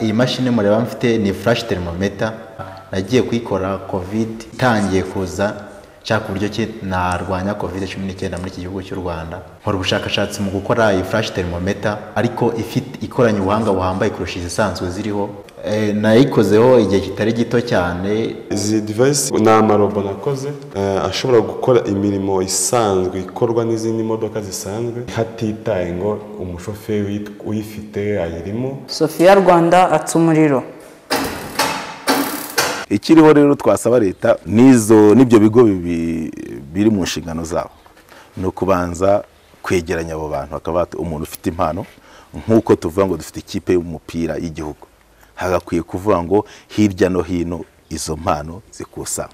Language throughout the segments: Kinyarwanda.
iyi mashini mureba mfite ni flash thermometer nagiye kuyikora covid itangiye kuza nshaka uburyo ki narwanya covid cumi n'icyenda muri iki gihugu cy'u rwanda nkora ubushakashatsi mu gukora iyi flash thermometer ariko ifite ikoranye ubuhanga buhambaye kurusha izisanzwe ziriho Eh, nayikozeho igihe kitari gito cyane izi divayisi ni amarobo nakoze eh, ashobora gukora imirimo isanzwe ikorwa n'izindi modoka zisanzwe hatitaye ngo umushoferi uyit- uyifite ayirimo sofiya rwanda atsa umuriro ikiriho rero twasaba leta n'izo n'ibyo bigo bibi- biri mu nshingano zabo ni ukubanza kwegeranya abo bantu bakaba bati umuntu ufite impano nk'uko tuvuga ngo dufite ikipe y'umupira y'igihugu hagakwiye kuvuga ngo hirya no hino izo mpano zikusanywa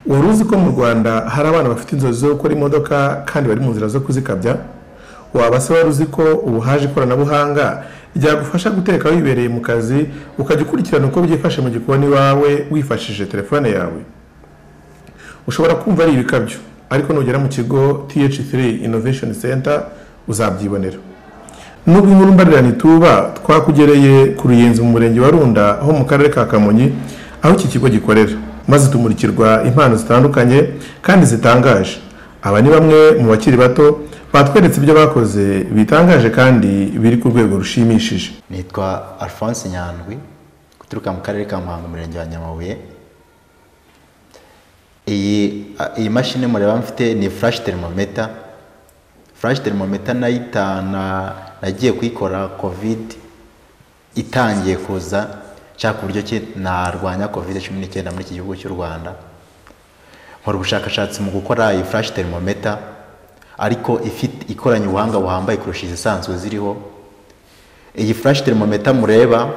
wari uzi ko mu rwanda hari abana bafite inzozi zo gukora imodoka kandi bari mu nzira zo kuzikabya waba se wari uzi ko ubu haje ikoranabuhanga ryagufasha guteka wibereye mu kazi ukajya ukurikirana uko byifashe mu gikoni iwawe wifashishije telefone yawe ushobora kumva ari ibikabyo ariko nugera mu kigo th3 innovation center uzabyibonera nubwo inkuru mbarirana ituba twakugereye ku ruyenzi mu murenge wa runda ho mu karere ka kamonyi aho iki kigo gikorera maze tumurikirwa impano zitandukanye kandi zitangaje aba ni bamwe mu bakiri bato batweretse ibyo bakoze bitangaje kandi biri ku rwego rushimishije nitwa alphonse nyandwi guturuka mu karere ka muhanga umurenge wa nyamabuye iyi a- iyi mashini mureba mfite ni flash thermometer flash thermometer nayitana nagiye kuyikora covid itangiye kuza nshaka uburyo ki narwanya covid cumi n'icyenda muri iki gihugu cy'u rwanda nkora ubushakashatsi mu gukora iyi flash thermometer ariko ifite ikoranye ubuhanga buhambaye kurusha izisanzwe ziriho iyi flash thermometer mureba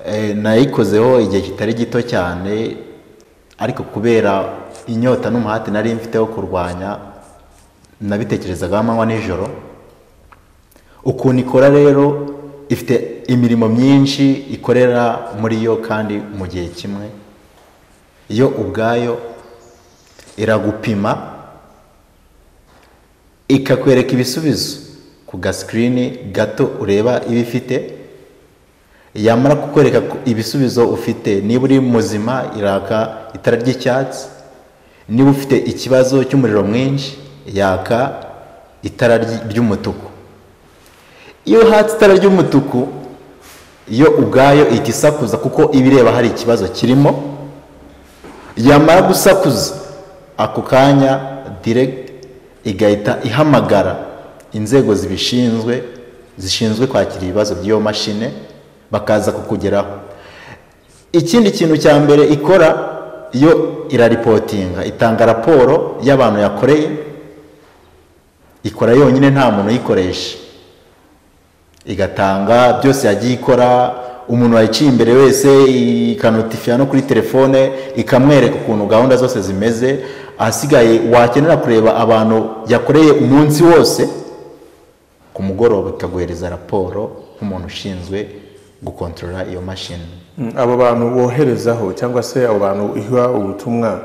eh, nayikozeho igihe kitari gito cyane ariko kubera inyota n'umuhati nari mfite wo kurwanya nabitekerezaga amanywa nijoro ukuntu ikora rero ifite imirimo myinshi ikorera muri yo kandi mu gihe kimwe yo ubwayo iragupima ikakwereka ibisubizo ku gasikirini gato ureba iba ifite yamara kukwereka ku- ibisubizo ufite niba uri muzima iraka itara ry'icyatsi niba ufite ikibazo cy'umuriro mwinshi yaka itara ry- ry'umutuku iyo hatse itara ry'umutuku yo ubwayo ihita isakuza kuko iba ireba hari ikibazo kirimo yamara gusakuza ako kanya direct igahita ihamagara inzego zibishinzwe zishinzwe kwakira ibibazo by'iyo mashine bakaza kukugeraho ikindi kintu cya mbere ikora yo iraripotinga itanga raporo y'abantu yakoreye ikora yonyine nta muntu uyikoresha igatanga byose yagiye ikora umuntu wayiciye imbere wese ikanotifiya no kuri telefone ikamwereka ukuntu gahunda zose zimeze ahasigaye wakenera kureba abantu yakoreye umunsi wose ku mugoroba ikaguhereza raporo nk'umuntu ushinzwe gukontorora iyo mashini Mm, abo bantu woherezaho cyangwa se abo bantu iha ubutumwa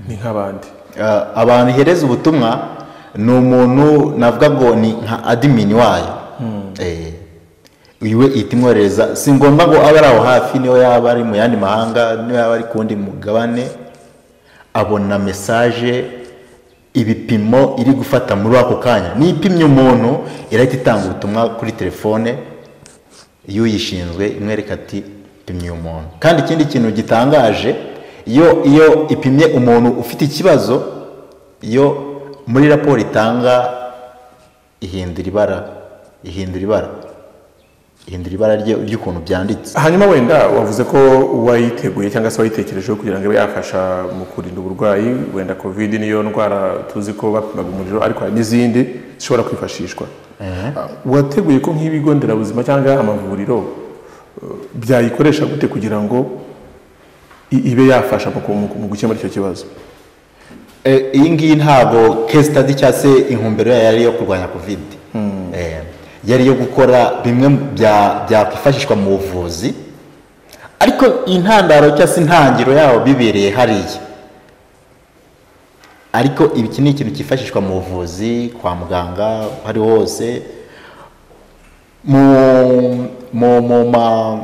ni nk'abandi Ah, abantu ihereza ubutumwa ni umuntu navuga ngo ni nka adimini wayo Eh, iwe ihita imwoherereza si ngombwa ngo abe ari aho hafi niyo yaba ari mu yandi mahanga niyo yaba ari ku wundi mugabane abona mesaje ibipimo iri gufata muri ako kanya n'ipimye umuntu irahita itanga ubutumwa kuri telefone iyo uyishinzwe imwereka ati pimye uyu muntu kandi ikindi kintu gitangaje iyo iyo ipimye umuntu ufite ikibazo iyo muri raporo itanga ihindura ibara ihindura ibara ihindura ibara rye- ry'ukuntu byanditse hanyuma wenda wavuze ko wayiteguye cyangwa se wayitekerejeho kugira ngo ibe yafasha mu kurinda uburwayi wenda covid niyo ndwara tuzi ko bapimaga umuriro ariko hari n'izindi zishobora kwifashishwa wateguye ko nk'ibigo nderabuzima cyangwa amavuriro uh, byayikoresha gute kugira ngo i- ibe yafasha mu ku- mu ku- mu gukemura icyo kibazo Eh, iyi ngiyi ntabwo case study cyangwa se intumbero yayo yari iyo kurwanya kovide yari iyo gukora bimwe mu bya- byakwifashishwa mu buvuzi ariko intandaro cyangwa se intangiro yawo bibereye hariya ariko iki ni ikintu cyifashishwa mu buvuzi kwa muganga aho ari ho hose mu mu mu ma-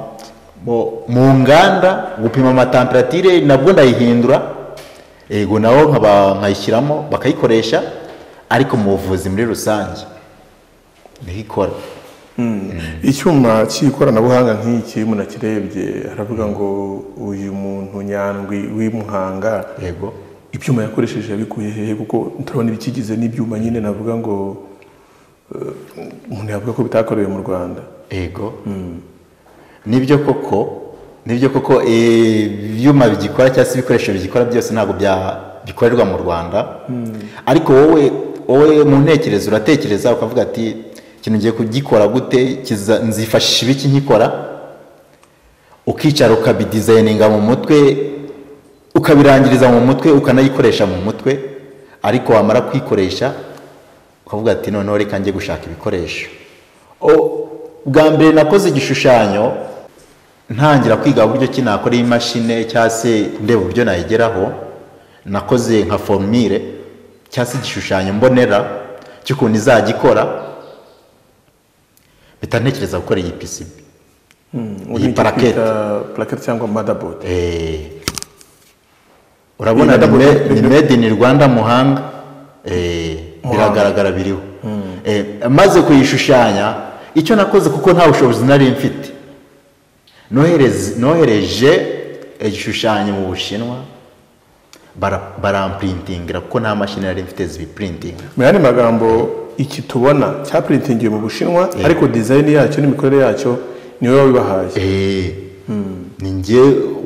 mu- mu nganda gupima amatamparatire nabwo ndayihindura yego naho nkaba- nkayishyiramo bakayikoresha ariko mu buvuzi muri rusange niho ikora icyuma cy'ikoranabuhanga nk'iki umuntu akirebye aravuga ngo uyu muntu nyandwi w'imuhanga yego ibyuma yakoresheje yabikuye hehe kuko turabona ibikigize n'ibyuma nyine navuga ngo eh, umuntu yavuga ko bitakorewe mu rwanda yego nibyo koko nibyo koko eh, ibyuma bigikora cyangwa se ibikoresho bigikora byose ntabwo bya- bikorerwa mu rwanda ariko wowe wowe mu ntekerezo uratekereza ukavuga ati ikintu ngiye kugikora gute kiza- nzifashisha ibiki nkikora ukicara ukabidizayininga mu mutwe ukabirangiriza mu mutwe ukanayikoresha mu mutwe ariko wamara kuyikoresha ukavuga ati noneho reka njye gushaka ibikoresho O- bwa mbere nakoze igishushanyo ntangira kwiga uburyo ki nakora iyi mashine cyangwa se ndeba uburyo nayigeraho nakoze nka formire cyangwa se igishushanyo mbonera cy'ukuntu izajya ikora mpita ntekereza gukora iyi PCB iyi parakete parakete cyangwa madabodi Eh, urabona Iyi ni madapo- me- ni made in Rwanda muhanga Eh, biragaragara biriho Eh, maze kuyishushanya icyo nakoze kuko nta bushobozi nari mfite nohereze- nohereje igishushanyo mu bushinwa bara- baramprintingira kuko nta mashini nari mfite zibiprintinga mu yandi magambo iki tubona cyapuritingiwe mu bushinwa ariko dizayini yacyo n'imikorere yacyo niwe wabibahaye Eh, ni njye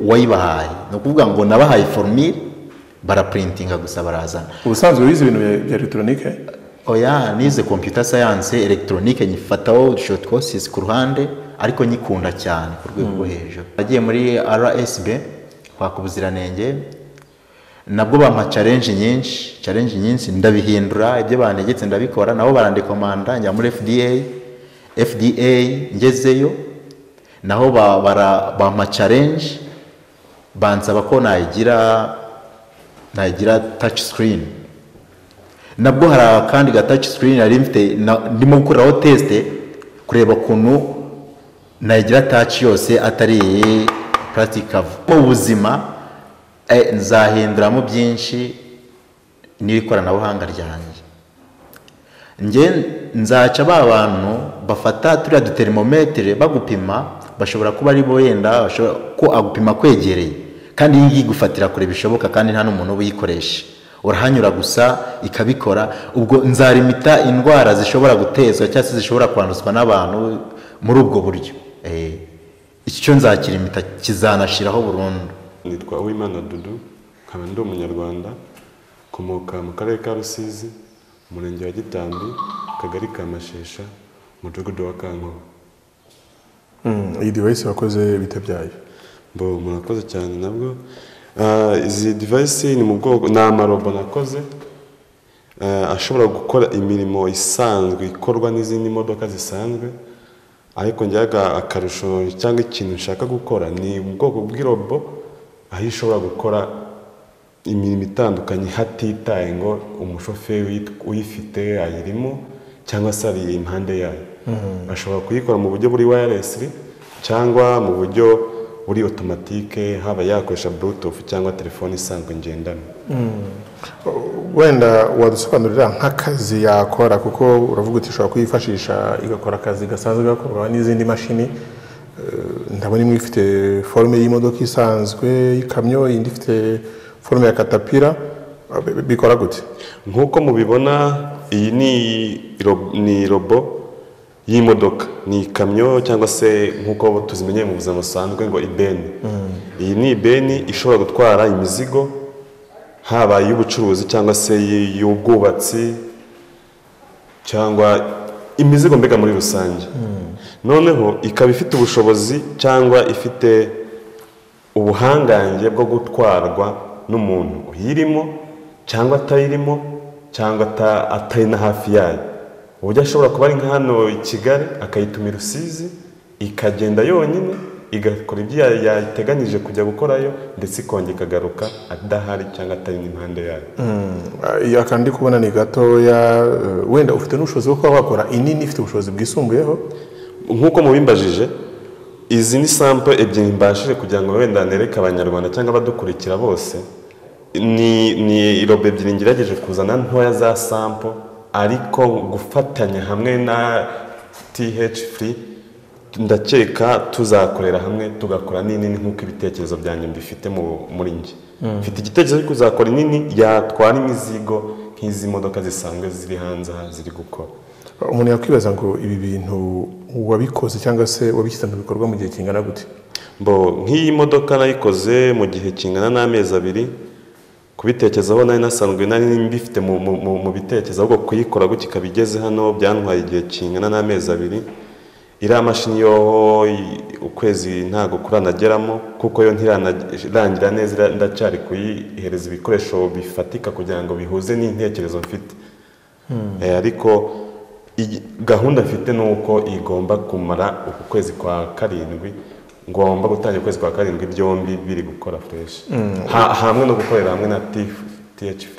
wayibahaye ni ukuvuga ngo nabahaye formire baraprintinga gusa barazana ubusanzwe wize ibintu bya- bya elegitoronike oya nize computer science electronique nyifataho short courses ku ruhande ariko nyikunda cyane ku rwego rwo hejuru nagiye muri RSB kwaka ubuziranenge nabwo bampa challenge nyinshi challenge nyinshi ndabihindura ibyo bantegetse ndabikora nabo barandekomanda njya muri FDA FDA ngezeyo naho ba- bara- bampa challenge bansaba ko nayigira nayigira touch screen nabwo hari akandi ga touch screen nari mfite na- ndimo gukoreraho test kureba ukuntu nayigira touch yose atari iyi plastic cover mu buzima eh, nzahinduramo byinshi n'ikoranabuhanga ryanjye njye nzaca ba bantu bafata turiya duterimometere bagupima bashobora kuba ari bo yenda bashobora ko agupima kwegereye kandi iyi ngiyi igufatira kure bishoboka kandi nta n'umuntu uyikoresha urahanyura gusa ikabikora ubwo nzarimita indwara zishobora gutezwa cyangwa se zishobora kwanduzwa n'abantu muri ubwo buryo Eh, icyo nzakirimita kizanashiraho burundu nitwa uwimana dudu nkaba ndi umunyarwanda nkomoka mu karere ka rusizi umurenge wa gitambi akagari ka mashesha umudugudu wa kankoho iyi divayisi wakoze bita byayo mbo murakoze cyane nabwo Ah, izi divayisi ni mu bwoko ni amarobo nakoze eh, ashobora gukora imirimo isanzwe ikorwa n'izindi modoka zisanzwe ariko njyaga akarusho cyangwa ikintu nshaka gukora ni ubwoko bw'irobo aho ishobora gukora imirimo itandukanye hatitaye ngo umushoferi uyi- uyifite ayirimo cyangwa se ari impande yayo ashobora kuyikora mu buryo buri wireless cyangwa mu buryo buri automatique haba yakoresha bluetooth cyangwa telefone isanzwe ngendanwa wenda wadusobanurira nk'akazi yakora kuko uravuga uti ushobora kuyifashisha igakora akazi gasanzwe gakorwa n'izindi mashini Eh, ndabona imwe ifite forume y'imodoka isanzwe y'ikamyo indi ifite forume ya katapira Eh, bi- bikora gute nk'uko mubibona iyi ni ro- ni robo y'imodoka ni ikamyo cyangwa se nk'uko tuzimenyeye mu buzima busanzwe ngo ibeni iyi ni ibeni ishobora gutwara imizigo haba iy'ubucuruzi cyangwa se iy- iy'ubwubatsi cyangwa imizigo mbega muri rusange noneho ikaba ifite ubushobozi cyangwa ifite ubuhangange bwo gutwarwa n'umuntu uyirimo cyangwa atayirimo cyangwa ata- atari na hafi yayo uburyo ashobora kuba ari nka hano i kigali akayitumira rusizi ikagenda yonyine igakora ibyo ya- yateganije kujya gukorayo ndetse ikongera ikagaruka adahari cyangwa atari n'impande yayo iyo akantu ndi kubona ni gatoya eh, wenda ufite n'ubushobozi bwo kuba wakora inini ifite ubushobozi bwisumbuyeho nk'uko mubimbajije izi ni sampo ebyiri mbashije kugira ngo wenda nereke abanyarwanda cyangwa abadukurikira bose ni ni irobo ebyiri ngerageje kuzana ntoya za sampo ariko gufatanya hamwe na th free ndakeka tuzakorera hamwe tugakora n'inini nk'uko ibitekerezo byanjye mbifite mu- muri njye mfite igitekerezo cyo kuzakora inini yatwara imizigo nk'izi modoka zisanzwe ziri hanze aha ziri gukora umuntu yakwibaza ngo ibi bintu wabikoze cyangwa se wabishyize mu bikorwa mu gihe kingana gute Bo nk'iyi modoka nayikoze mu gihe kingana n'amezi abiri kubitekerezaho nari nasanzwe nari mbifite mu, mu, mu, mu bitekerezo ahubwo kuyikora gutya ikaba igeze hano byantwaye igihe kingana n'amezi abiri iriya mashini yoho i- ukwezi ntago kuranageramo kuko yo ntirangira neza ira- ndacyari kuyihereza ibikoresho bifatika kugira ngo bihuze n'intekerezo mfite Eh, ariko iyi- gahunda mfite ni uko igomba kumara uku kwezi kwa karindwi ngomba gutangira ukwezi kwa karindwi byombi biri gukora fresh Ha- hamwe no gukorera hamwe na THP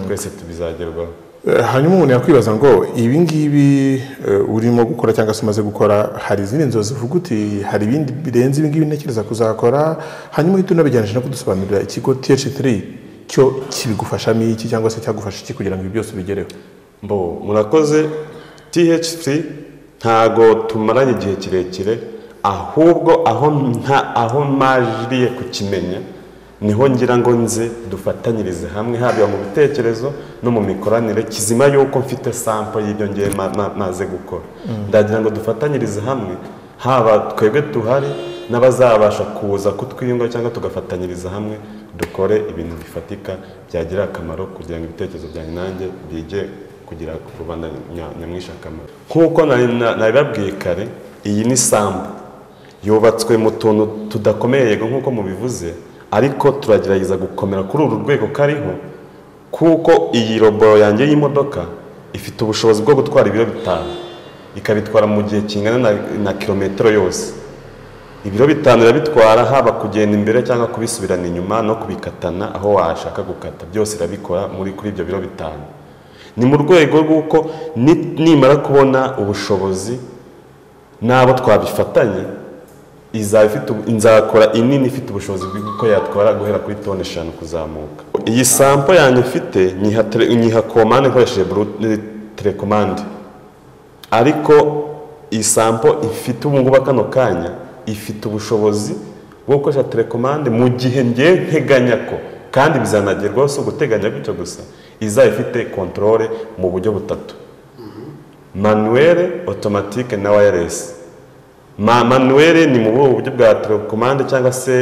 twese tubizagerwaho Eh, hanyuma umuntu yakwibaza ngo ibi ngibi eh, urimo gukora cyangwa se umaze gukora hari izindi nzozi uvuga uti hari ibindi birenze ibi ngibi ntekereza kuzakora hanyuma uhita unabijyanisha no kudusobanurira ikigo th3 cyo kibigufashamo iki cyangwa se cyagufasha iki kugira ngo ibi byose ubigereho mbo murakoze THC ntago tumaranye igihe kirekire ahubwo aho nta aho majiriye kukimenya niho ngira ngo nze dufatanyirize hamwe haba mu bitekerezo no mu mikoranire kizima y'uko mfite sampo y'ibyo ngiye ma- ma- maze gukora ndagira ngo dufatanyirize hamwe haba twebwe tuhari n'abazabasha kuza kutwiyunga cyangwa tugafatanyiriza hamwe dukore ibintu bifatika byagirira akamaro kugira ngo ibitekerezo byanjye nanjye bige kugira rubanda nya- nyamwinshi akamaro nk'uko nari na- nabibabwiye kare iyi ni sambu yubatswe mu tuntu tudakomeye yego nk'uko mubivuze ariko turagerageza gukomera kuri uru rwego kariho kuko iyi robo yanjye y'imodoka ifite ubushobozi bwo gutwara ibiro bitanu ikabitwara mu gihe kingana na- na kilometero yose ibiro bitanu irabitwara haba kugenda imbere cyangwa kubisubirana inyuma no kubikatana aho washaka gukata byose irabikora muri kuri ibyo biro bitanu ni mu rwego rw'uko ni- nimara kubona ubushobozi n'abo twabifatanye izaba ifite ubu- nzakora inini ifite ubushobozi bw'uko yatwara guhera kuri toni eshanu kuzamuka iyi sampo yanjye mfite nyiha tele- nyiha komande nkoresheje blu- eh, telekomande ariko iyi sampo ifite ubu ngubu kano kanya ifite ubushobozi bwo gukoresha telekomande mu gihe ngiye nteganya ko kandi bizanagerwaho si uguteganya gutyo gusa izaba ifite kontorore mu buryo butatu manuwere otomatike na wayaresi Ma- manuwere ni mu buhe buryo bwa telekomande cyangwa se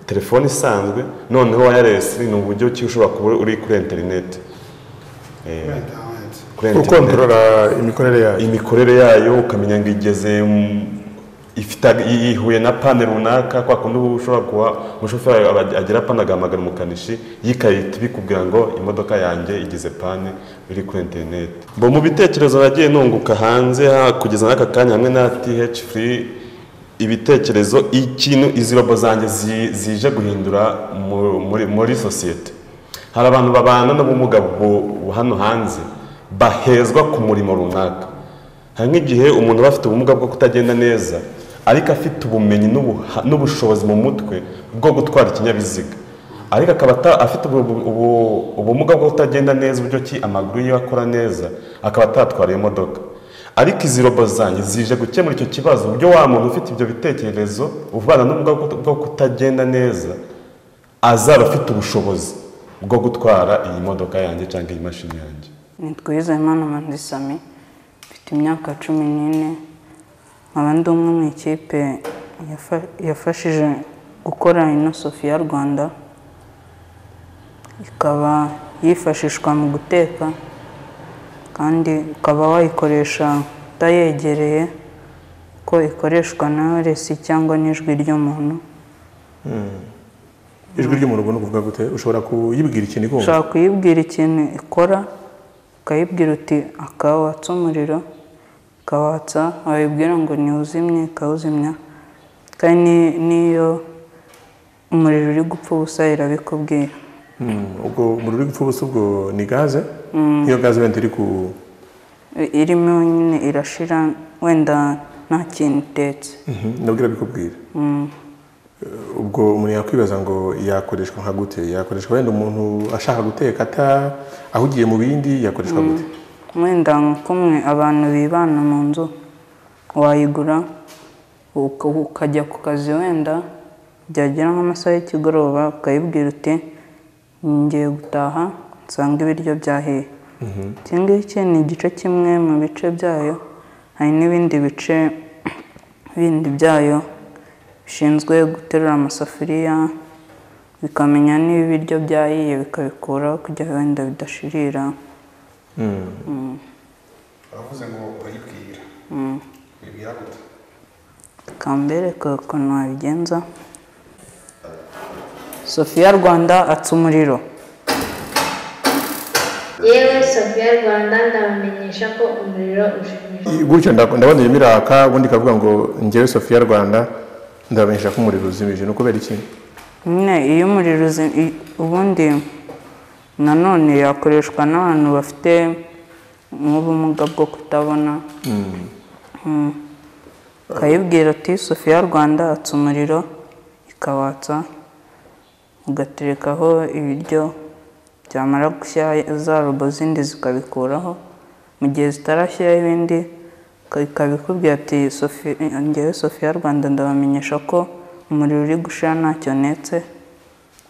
telefone isanzwe noneho wayaresi ni uburyo ki ushobora kuba uri kuri interineti kuri interineti ukontorora imikorere yayo imikorere yayo ukamenya ngo igeze mu- ifite ag- ihuye na pane runaka kwa kundi uba ushobora kuba umushoferi aba- agira pane agahamagara umukanishi yikayita ibikubwira ngo imodoka yanjye igeze pane iri kuri interineti mbo mu bitekerezo nagiye nunguka hanze ha- kugeza n'aka kanya hamwe na th free ibitekerezo ikintu izi robo zanjye zi- zije guhindura mu- muri, muri sosiyete hari abantu babana n'ubumuga bu- bu- hano hanze bahezwa ku murimo runaka hari nk'igihe umuntu aba afite ubumuga bwo kutagenda neza ariko afite ubumenyi n'ubuha- n'ubushobozi mu mutwe bwo gutwara ikinyabiziga ariko akaba ata- afite ubu- ubu- ubu- ubumuga bwo kutagenda neza uburyo ki amaguru yiwe akora neza akaba atatwara iyo modoka ariko izi robo zanjye zije gukemura icyo kibazo uburyo wa muntu ufite ibyo bitekerezo uvana n'ubumuga bwo bwo kutagenda neza azaba afite ubushobozi bwo gutwara iyi modoka yanjye cyangwa iyi mashini yanjye nitwa Uwizeyimana Manzi Sami mfite imyaka cumi n'ine nkaba ndi umwe mu ikipe yafa- yafashije gukora ino Sophia Rwanda ikaba yifashishwa mu guteka kandi ukaba wayikoresha utayegereye ko ikoreshwa na resi cyangwa n'ijwi ry'umuntu ijwi ry'umuntu ubona ukuvuga gute ushobora kuyibwira ikintu ikumva ushobora kuyibwira ikintu ikora ukayibwira uti akaba watsa umuriro ikawatsa wayibwira ngo niwuzimye ikawuzimya kandi ni- n'iyo umuriro uri gupfa ubusa irabikubwira ubwo umuriro uri gupfa ubusa ubwo ni gaze iyo gaze wenda iri ku irimo nyine irashira wenda nta kintu itetse Mhm, nabwo irabikubwira Eh, ubwo umuntu yakwibaza ngo yakoreshwa nka gute yakoreshwa wenda umuntu ashaka guteka ata ahugiye mu bindi yakoreshwa gute wenda nk'umwe abantu bibana mu nzu wayigura uka- ukajya ku kazi wenda byagera nk'amasaha y'ikigoroba ukayibwira uti ngiye gutaha nsanga ibiryo byahiye iki ngiki ni igice kimwe mu bice byayo hari n'ibindi bice bindi byayo bishinzwe guterura amasafuriya bikamenya niba ibiryo byahiye bikabikuraho kugira wenda bidashirira baravuze ngo urayibwira uribwira gute kambereka ukuntu wabigenza sofiya rwanda atsa umuriro yewe sofiya rwanda ndabamenyesha ko umuriro ushimishije gutyo nda- ndabona irimo iraka ubundi ikavuga ngo ngewe sofiya rwanda ndabamenyesha ko umuriro uzimije ni ukubera iki nyine iyo umuriro uzi- i- ubundi nanone yakoreshwa n'abantu bafite nk'ubumuga bwo kutabona Mm. ukayibwira ati sofiya rwanda atsa umuriro ikawatsa ugaterekaho ibiryo byamara gushya za robo zindi zikabikuraho mu gihe zitarashyiraho ibindi ika- ikabikubwira ati "Sofi- ngewe sofiya rwanda ndabamenyesha ko umuriro uri gushira ntacyo netse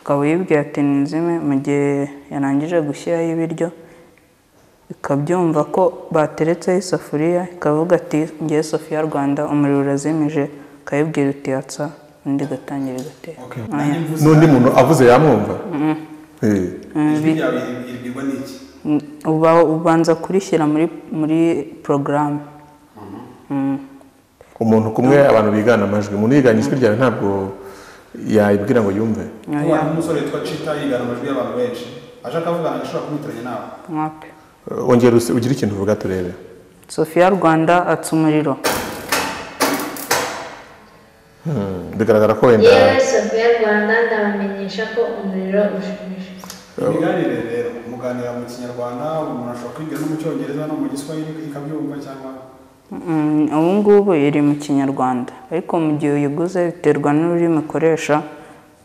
ukaba uyibwira ati nizime mu gihe yarangije gushyiraho ibiryo ikabyumva ko bateretseho isafuriya ikavuga ati ngewe sofiya rwanda umuriro urazimije ukayibwira uti yatsa undi igatangira igatera Oya. n'undi muntu avuze yamwumva Eh. ijwi ryawe ribwirwa n'iki Mm, uba ubanza kurishyira muri muri porogaramu umuntu kumwe abantu bigana amajwi umuntu yigana ijwi ryawe ntabwo yayibwira ngo yumve kuba hari umusore witwa cita yigana amajwi y'abantu benshi aje akavugana ashobora kumwitiranya nawe mwapi Eh, ongera use- ugire ikintu uvuga turebe sofiya rwanda atsa umuriro bigaragara ko wenda yewe sofiya rwanda ndabamenyesha ko umuriro ushimishije imiganire rero muganira mu kinyarwanda umuntu ashobora kwigira no mu cyongereza no mu giswahili ikabyumva cyangwa Mm, ubu ngubu iri mu kinyarwanda ariko mu gihe uyiguze biterwa n'ururimi ukoresha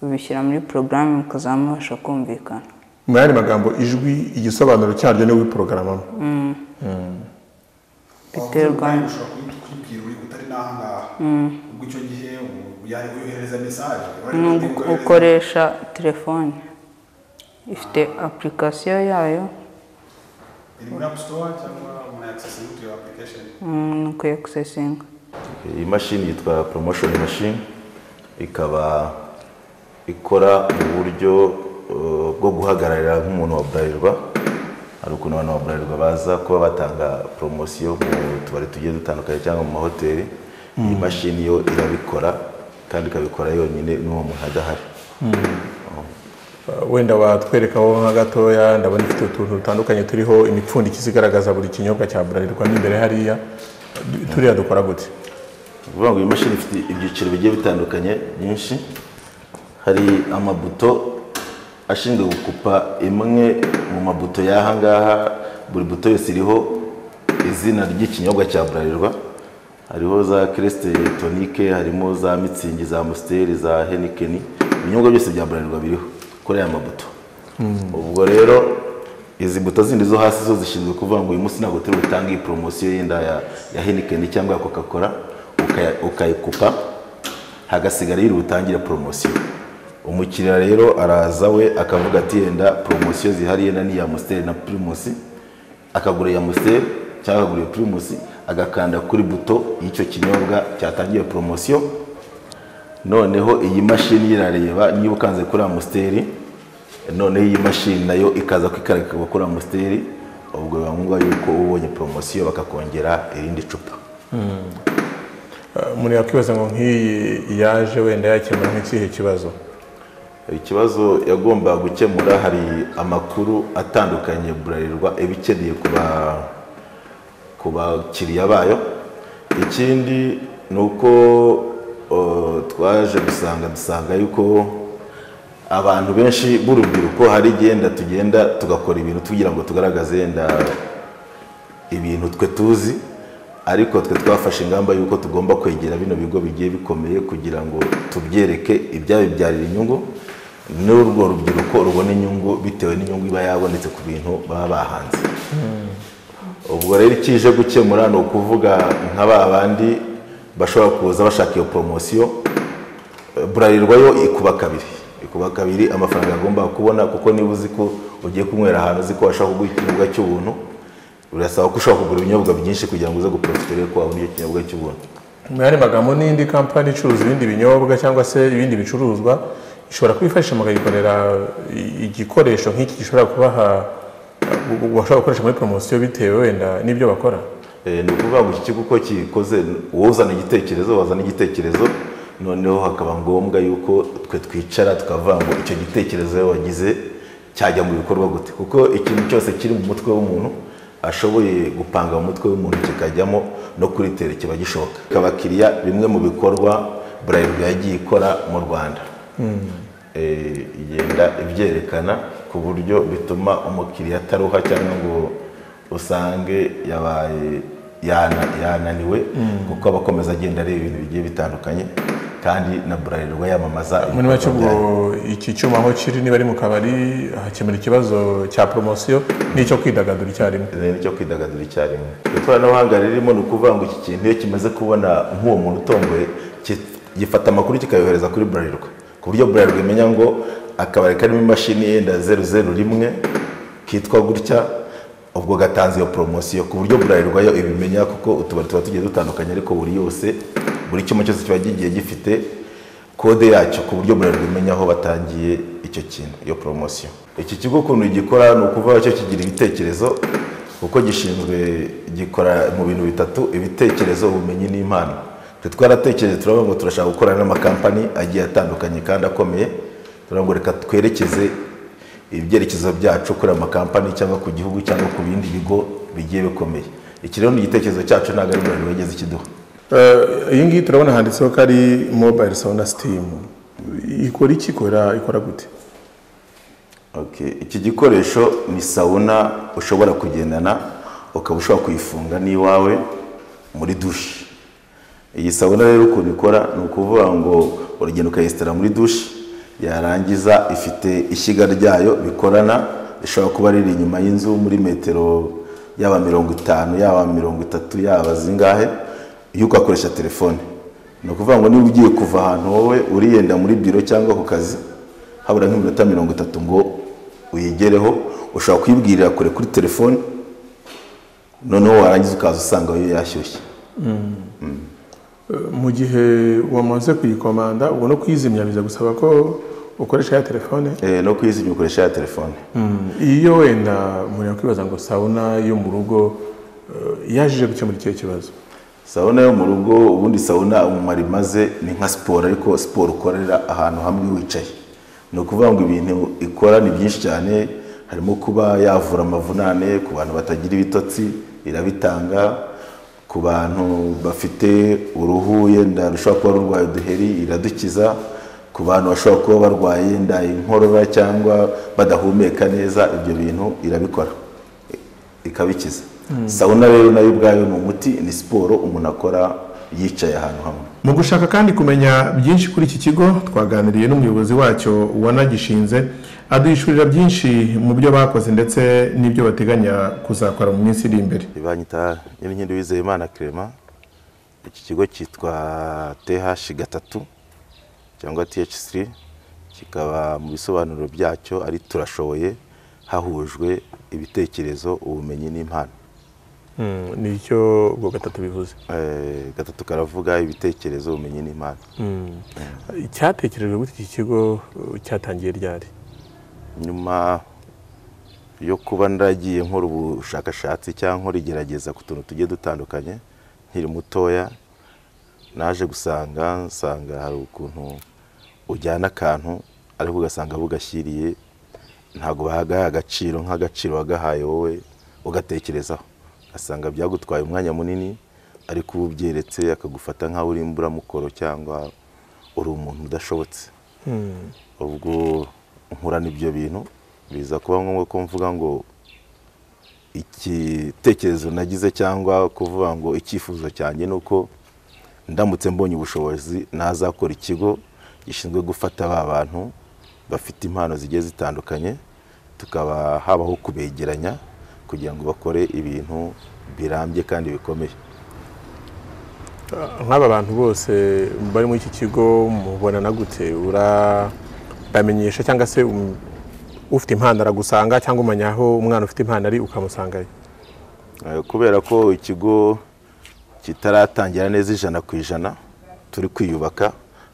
ubishyira muri porogaramu mukazamubasha kumvikana mu yandi magambo ijwi igisobanuro cyaryo niwe wiporogaramamo Biterwa. Wavuze ngo ushobora kuyi- kuyibwira uri utari n'ahangaha ubwo icyo gihe ubu yaje uyohereza mesaje ni ugu- ukoresha telefone ifite apurikasiyo yayo iri muri apu sitowa cyangwa umuntu yakisesinga iyo application mm, ni ukuyakusesinga iyi mashini yitwa promotion machine ikaba ikora mu buryo eh, bwo guhagararira nk'umuntu wa burarirwa hari ukuntu abantu wa burarirwa baza kuba batanga poromosiyo mu tubari tugiye dutandukanye cyangwa mu mahoteli iyi mashini yo irabikora kandi ikabikora yonyine n'uwo muntu adahari wenda watwerekaho nka gatoya ndabona ifite utuntu dutandukanye turiho imipfundikizo igaragaza buri kinyobwa cya burarirwa n'imbere hariya Du- turiya dukora gute ni ukuvuga ngo iyi mashini ifite ibyiciro bigiye bitandukanye byinshi hari amabuto ashinzwe gukupa imwe mu mabuto y'aha ngaha buri buto yose iriho izina ry'ikinyobwa cya burarirwa hariho za kiresite tonike harimo za mitsingi za amusiteri za henikeni ibinyobwa byose bya burarirwa biriho kuri aya mabuto ubwo rero izi mbuto zindi zo hasi zo zishinzwe kuvuga ngo uyu munsi ntabwo turi butange iyi poromosiyo yenda ya, ya henikeni cyangwa ya coca cola ukaya- ukayikupa hagasigara yiri butangire poromosiyo umukiriya rero araza we akavuga ati yenda poromosiyo zihari yenda ni iya amusiteri na pirimusi akagura iya amusiteri cyangwa akagura iya pirimusi agakanda kuri buto y'icyo kinyobwa cyatangiye poromosiyo noneho iyi mashini irareba niba ukanze kuri amusiteri noneho iyi mashini nayo ikaza kwikarika gukora amusiteri ubwo biba ngombwa yuko uba ubonye poromosiyo bakakongera irindi cupa Eh, umuntu yakwibaza ngo nk'iyi yaje wenda yakemura nk'ikihe kibazo ikibazo yagomba gukemura hari amakuru atandukanye burarirwa iba ikeneye kuba ku bakiriya bayo ikindi ni uko o, twaje gusanga dusanga yuko abantu benshi b'urubyiruko hari igenda tugenda tugakora ibintu tugira ngo tugaragaze yenda ibintu twe tuzi ariko twe twafashe ingamba y'uko tugomba kwegera bino bigo bigiye bikomeye kugira ngo tubyereke ibyabibyarira inyungu n'urwo rubyiruko rubona inyungu bitewe n'inyungu iba yabonetse ku bintu baba bahanze ubwo rero ikije gukemura ni ukuvuga nka ba bandi bashobora kuza bashaka iyo poromosiyo eh, burarirwa yo ikuba kabiri ikuba kabiri amafaranga agomba kubona kuko niba uzi ko ugiye kunywera ahantu uzi ko washaka kuguha ikinyobwa cy'ubuntu birasaba ko ushobora kugura ibinyobwa byinshi kugira ngo uze guporofitira yo kuba icyo kinyobwa cy'ubuntu mu yandi magambo n'indi kampani icuruza ibindi binyobwa cyangwa se ibindi bicuruzwa ishobora kubifashisha mukayikorera i- igikoresho nk'iki gishobora kubaha bashobora gukoresha muri poromosiyo bitewe wenda n'ibyo bakora Eh, ni ukuvuga ngo iki kigo uko kikoze wowe uzana igitekerezo wazana igitekerezo noneho hakaba ngombwa yuko twe twicara tukavuga ngo icyo gitekerezo we wagize cyajya mu bikorwa gute kuko ikintu cyose kiri mu mutwe w'umuntu ashoboye gupanga mu mutwe w'umuntu kikajyamo no kuritera kiba gishoboka abakiriya bimwe mu bikorwa burayirwa yagiye ikora mu rwanda Eh, igenda ibyerekana ku buryo bituma umukiriya ataruha cyangwa ngo usange yabaye yana- yananiwe kuko aba akomeza agenda areba ibintu bigiye bitandukanye kandi na burarirwa yamamaza muri ibikorwa make ubwo byayo. iki cyuma aho kiri niba ari mu kabari hakemura ikibazo cya poromosiyo n'icyo kwidagadura icyarimwe Ni nicyo kwidagadura icyarimwe ikoranabuhanga ririmo ni ukuvuga ngo iki kintu iyo kimaze kubona nk'uwo muntu utomboye ki- gifata amakuru kikayohereza kuri burarirwa ku buryo burarirwa imenya ngo akabari karimo imashini yenda zeru zeru rimwe kitwa gutya ubwo gatanze iyo poromosiyo ku buryo burarirwa yo ibimenya kuko utubari tuba tugiye dutandukanye ariko buri yose buri cyuma cyose kiba kigiye gifite kode yacyo ku buryo burarirwa imenya aho batangiye icyo kintu iyo poromosiyo iki kigo ukuntu gikora ni ukuvuga cyo kigira ibitekerezo kuko gishinzwe gikora mu bintu bitatu ibitekerezo ubumenyi n'impano twe twaratekereje turavuga ngo turashaka gukorana n'amakampani agiye atandukanye kandi akomeye turavuga ngo reka twerekeze ibyerekezo byacu kuri aya makampani cyangwa ku gihugu cyangwa ku bindi bigo bigiye bikomeye iki rero ni igitekerezo cyacu ntabwo ari umuntu wigeze kiduha Eh, iyi ngiyi turabona handitseho ko ari mobile sauna steam ikora iki ikora ikora gute Okay. Iki gikoresho ni sawuna ushobora kugendana ukaba ushobora kuyifunga n'iwawe muri dushi. Iyi sawuna rero ukuntu ikora ni ukuvuga ngo uragenda ukayesitara muri dushi yarangiza ifite ishyiga ryayo bikorana rishobora kuba riri inyuma y'inzu muri metero yaba mirongo itanu yaba mirongo itatu yaba zingahe iyo ugakoresha telefone ni ukuvuga ngo niba ugiye kuva ahantu wowe uriyenda muri biro cyangwa ku kazi habura nk'iminota mirongo itatu ngo uyigereho ushobora kuyibwirira kure kuri telefone noneho warangiza ukaza usanga yo yashyushye mu gihe wamaze kuyikomanda ubwo no kuyizimya biza gusaba ko ukoresha ya telefone Eh, no kuyizimya ukoresha ya telefone iyo wenda umuntu yakwibaza ngo sauna yo mu rugo eh, yaje gukemura ikihe kibazo sawuna yo mu rugo ubundi sawuna umumaro imaze ni nka siporo ariko siporo ukorera ahantu hamwe wicaye ni ukuvuga ngo ibintu ikora ni byinshi cyane harimo kuba yavura amavunane ku bantu batagira ibitotsi irabitanga ku bantu bafite uruhu yenda rushobora kuba rurwaye uduheri iradukiza ku bantu bashobora kuba barwaye yenda inkorora cyangwa badahumeka neza ibyo bintu irabikora ikabikiza sawuna rero nayo ubwayo ni umuti ni siporo umuntu akora yicaye ahantu hamwe mu gushaka kandi kumenya byinshi kuri iki kigo twaganiriye n'umuyobozi wacyo wanagishinze aduhishurira byinshi mu byo bakoze ndetse n'ibyo bateganya kuzakora mu minsi iri imbere banyita nyirinkindi wizeye imana kerema iki kigo cyitwa th gatatu cyangwa th3 kikaba mu bisobanuro byacyo ari turashoboye hahujwe ibitekerezo ubumenyi n'impano Mm, ni icyo ubwo gatatu bivuze Eh, gatatu karavuga ibitekerezo ubumenyi n'impano Mm. cyatekerejwe gute iki kigo eh, cyatangiye ryari nyuma yo kuba naragiye nkora ubushakashatsi cyangwa nkora igerageza ku tuntu tugiye dutandukanye nkiri mutoya naje gusanga nsanga hari ukuntu ujyana akantu ariko ugasanga bugashyiriye ntabwo bahagaye agaciro nk'agaciro wagahaye wowe ugatekerezaho ugasanga byagutwaye umwanya munini ariko uba ubyeretse akagufata nk'aho uri imburamukoro cyangwa uri umuntu udashobotse ubwo nkurana ibyo bintu biza kuba ngombwa ko mvuga ngo igitekerezo nagize cyangwa kuvuga ngo icyifuzo cyanjye ni uko ndamutse mbonye ubushobozi nazakora ikigo gishinzwe gufata ba bantu bafite impano zigiye zitandukanye tukaba habaho kubegeranya kugira ngo bakore ibintu birambye kandi bikomeye nk'aba bantu bose bari muri iki kigo mubona na gute ura- uramenyesha cyangwa se um- ufite impano aragusanga cyangwa umenya aho umwana ufite impano ari ukamusangayo Eh, kubera ko ikigo kitaratangira neza ijana ku ijana turi kwiyubaka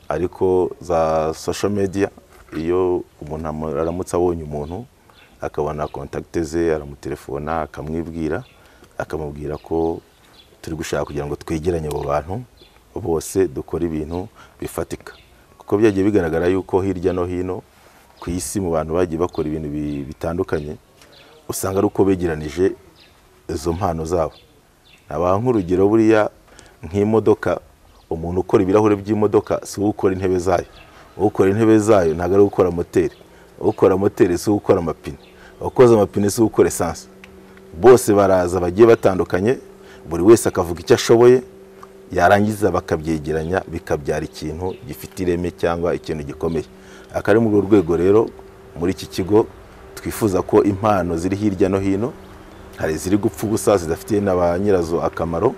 ariko za social media iyo umuntu amu- aramutse abonye umuntu akabona kontakite ze aramutelefona akamwibwira akamubwira ko turi gushaka kugira ngo twegeranye abo bantu bose dukore ibintu bifatika kuko byagiye bigaragara yuko hirya no hino ku isi mu bantu bagiye bakora ibintu bi- bitandukanye usanga ari uko begeranije izo mpano zabo nabaha nk'urugero buriya nk'imodoka umuntu ukora ibirahuri by'imodoka si we ukora intebe zayo ukora intebe zayo ntabwo ari ukora moteri ukora moteri si we ukora amapine ukoze amapine si we ukora esanse bose baraza bagiye batandukanye buri wese akavuga icyo ashoboye yarangiza bakabyegeranya bikabyara ikintu gifite ireme cyangwa ikintu gikomeye akaba ari muri urwo rwego rero muri iki kigo twifuza ko impano ziri hirya no hino hari iziri gupfa ubusa zidafitiye na ba nyirazo akamaro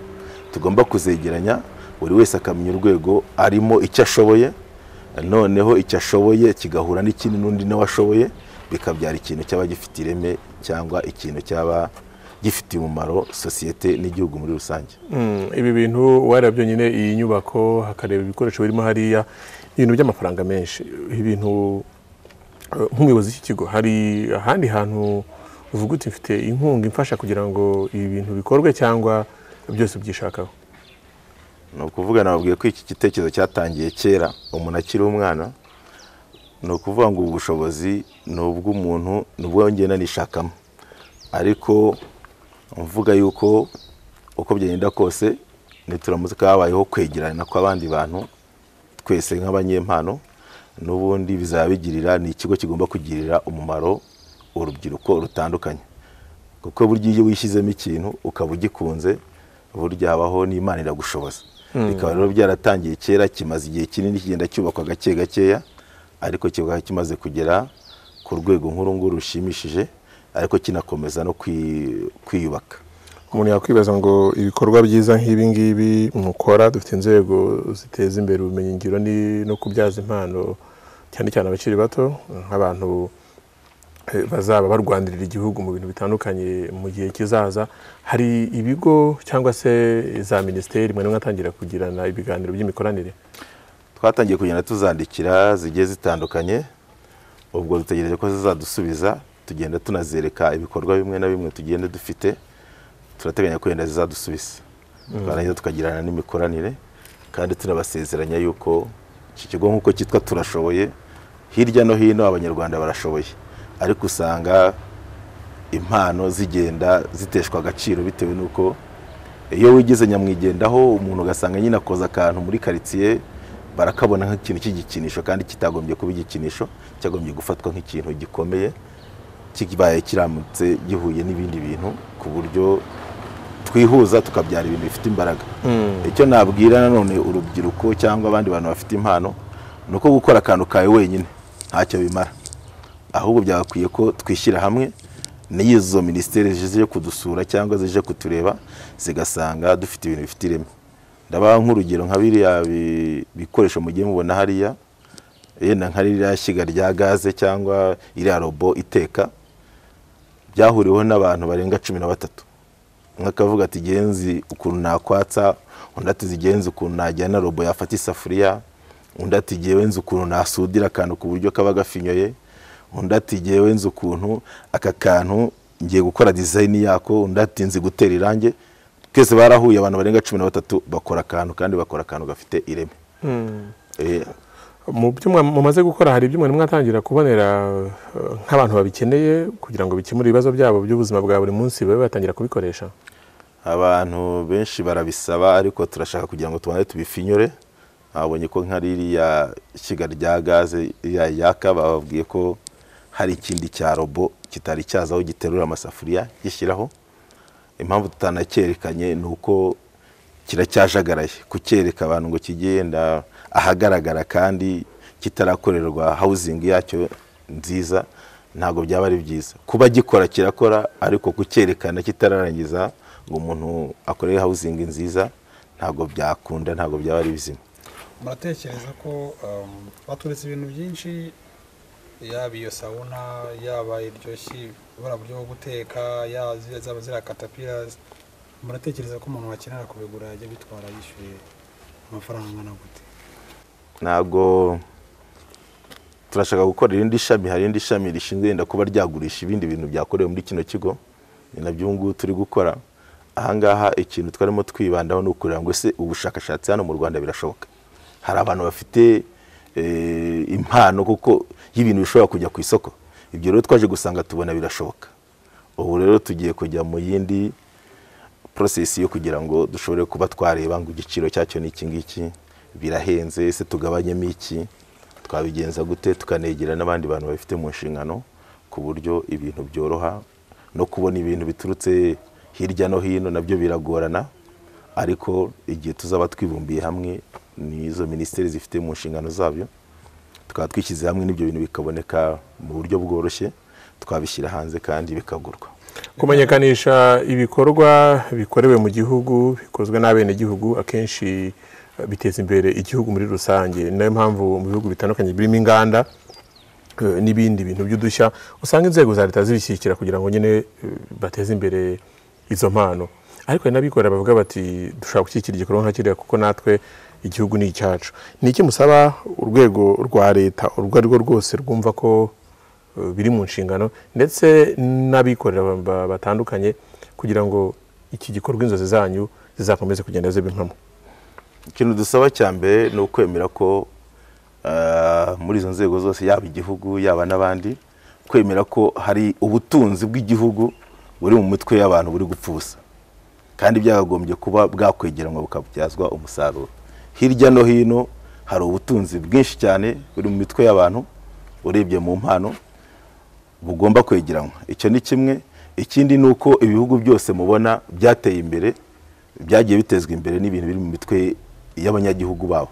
tugomba kuzegeranya buri wese akamenya urwego arimo icyo ashoboye noneho icyo ashoboye kigahura n'ikindi n'undi nawe ashoboye bikabyara ikintu cyaba gifite ireme cyangwa ikintu cyaba gifitiye umumaro sosiyete n'igihugu muri rusange Mm, ibi bintu wareba byonyine iyi nyubako hakareba ibikoresho birimo hariya ni ibintu by'amafaranga menshi ibintu eh, nk'umuyobozi w'iki kigo hari ahandi hantu uvuga uti mfite inkunga imfasha kugira ngo ibi bintu bikorwe cyangwa byose byishakaho ni ukuvuga nababwiye ko iki gitekerezo cyatangiye kera umuntu akiri umwana ni ukuvuga ngo ubu bushobozi ni ubw'umuntu ni ubwo ngenda nishakamo ariko mvuga yuko uko byagenda kose nituramutse kabayeho kwegerana kw'abandi bantu twese nk'abanyempano n'ubundi bizaba bigirira ni ikigo kigomba kugirira umumaro urubyiruko rutandukanye kuko burya iyo wishyizemo ikintu ukaba ugikunze burya habaho n'imana iragushoboza bikaba rero byaratangiye kera kimaze igihe kinini kigenda cyubakwa gake gakeya ariko kikaba kimaze kugera ku rwego nk'urunguru rushimishije ariko kinakomeza no kwi- kwiyubaka umuntu yakwibaza ngo ibikorwa byiza nk'ibi ngibi mukora dufite inzego ziteza imbere ubumenyingiro ni- no kubyaza impano cyane cyane abakiri bato nk'abantu eh, bazaba barwanirira igihugu mu bintu bitandukanye mu gihe kizaza hari ibigo cyangwa se za minisiteri mwari mwatangira kugirana ibiganiro by'imikoranire twatangiye kugenda tuzandikira zigiye zitandukanye ubwo dutegereje ko zizadusubiza tugenda tunazereka ibikorwa bimwe na bimwe tugenda dufite turateganya ko wenda zizadusubiza twarangiza tukagirana n'imikoranire kandi tunabasezeranya yuko iki kigo nk'uko cyitwa turashoboye hirya no hino abanyarwanda barashoboye ariko usanga impano zigenda ziteshwa agaciro bitewe n'uko iyo wigize nyamwigendaho umuntu ugasanga nyine akoza akantu muri karitsiye barakabona nk'ikintu cy'igikinisho kandi kitagombye kuba igikinisho cyagombye gufatwa nk'ikintu gikomeye kibaye kiramutse gihuye n'ibindi bintu ku buryo twihuza tukabyara ibintu bifite imbaraga icyo nabwira nanone urubyiruko cyangwa abandi bantu bafite impano ni uko gukora akantu kawe wenyine ntacyo bimara ahubwo byagakwiye ko twishyira hamwe n'iyo izo minisiteri zije kudusura cyangwa zije kutureba zigasanga dufite ibintu bifite ireme ndabaha nk'urugero nka biriya bi- bikoresho mugiye mubona hariya yenda nka ririya shyiga rya gaze cyangwa iriya robo iteka byahuriweho n'abantu barenga cumi na batatu umwe akavuga ati genzi ukuntu nakwatsa undi ati zigenzi ukuntu najyana robo yafata isafuriya undi ati gewe nzi ukuntu nasudira akantu ku buryo kaba gafinyoye undi ati gewe nzi ukuntu aka kantu ngiye gukora dizayini yako undi ati nzi gutera irange twese barahuye abantu barenga cumi na batatu bakora akantu kandi bakora akantu gafite ireme Eh, mu byo mwa- mumaze gukora hari ibyo mwari mwatangira kubonera eh, nk'abantu babikeneye kugira ngo bikemure ibibazo byabo by'ubuzima bwa buri munsi babe batangira kubikoresha abantu benshi barabisaba ariko turashaka kugira ngo tubanze tubifinyure babonye ko nka ririya ishyiga rya gaze ya yaka bababwiye ko hari ikindi cya robo kitari cyaza aho giterura amasafuriya gishyiraho impamvu tutanakerekanye ni uko kiracyajagaraye kucyereka abantu ngo kigenda ahagaragara kandi kitarakorerwa hawuzingi yacyo nziza ntabwo byaba ari byiza kuba gikora kirakora ariko kucyerekana kitararangiza ngo umuntu akorere hawuzingi nziza ntabwo byakunda ntabwo byaba ari bizima muratekereza ko um, baturetse ibintu byinshi yaba iyo sawuna yaba iryoshye buriya buryo bwo guteka yaba ziriya zaba ziriya katapirazi muratekereza ko umuntu wakenera kubigura yajya bitwara yishyuye amafaranga angana gute ntabwo turashaka gukora irindi shami hari irindi shami rishinzwe yenda kuba ryagurisha ibindi bintu byakorewe muri kino kigo ni nabyo ubu ngubu turi gukora ahangaha ikintu twarimo twibandaho ni ukureba ngo ese ubushakashatsi hano mu rwanda birashoboka hari abantu bafite eh, impano kuko y'ibintu bishobora kujya ku isoko ibyo rero twaje gusanga tubona birashoboka ubu rero tugiye kujya mu yindi porosesi yo kugira ngo dushobore kuba twareba ngo igiciro cyacyo ni iki ngiki birahenze ese tugabanyemo iki twabigenza gute tukanegera n'abandi bantu babifite mu nshingano ku buryo ibintu byoroha no kubona ibintu biturutse hirya no hino nabyo biragorana ariko igihe tuzaba twibumbiye hamwe n'izo minisiteri zifite mu nshingano zabyo tukaba twishyize hamwe n'ibyo bintu bikaboneka mu buryo bworoshye twabishyira hanze kandi bikagurwa kumenyekanisha ibikorwa bikorewe mu gihugu bikozwe n'abenegihugu akenshi eh, biteza imbere igihugu muri rusange ni nayo mpamvu mu bihugu bitandukanye birimo inganda eh, n'ibindi bintu by'udushya usanga inzego za leta zibishyigikira kugira ngo nyine eh, bateze imbere izo mpano ariko hari n'abikorera bavuga bati dushobora gushyigikira igikorwa nka kiriya kuko natwe igihugu ni icyacu ni iki musaba urwego rwa leta urwo ari rwo rwose rwumva ko eh, biri mu nshingano ndetse n'abikorera ba- ba- batandukanye kugira ngo iki gikorwa inzozi zanyu zizakomeze kugenda ziba impamo ikintu dusaba cya mbere ni ukwemera ko ah, muri izo nzego zose yaba igihugu yaba n'abandi kwemera ko hari ubutunzi bw'igihugu buri mu mitwe y'abantu buri gupfa ubusa kandi byakagombye kuba bwakwegeranwa bukabyazwa umusaruro hirya no hino hari ubutunzi bwinshi cyane buri mu mitwe y'abantu urebye mu mpano bugomba kwegeranwa icyo ni kimwe ikindi ni uko ibihugu byose mubona byateye imbere byagiye bitezwa imbere n'ibintu biri mu mitwe y'abanyagihugu babo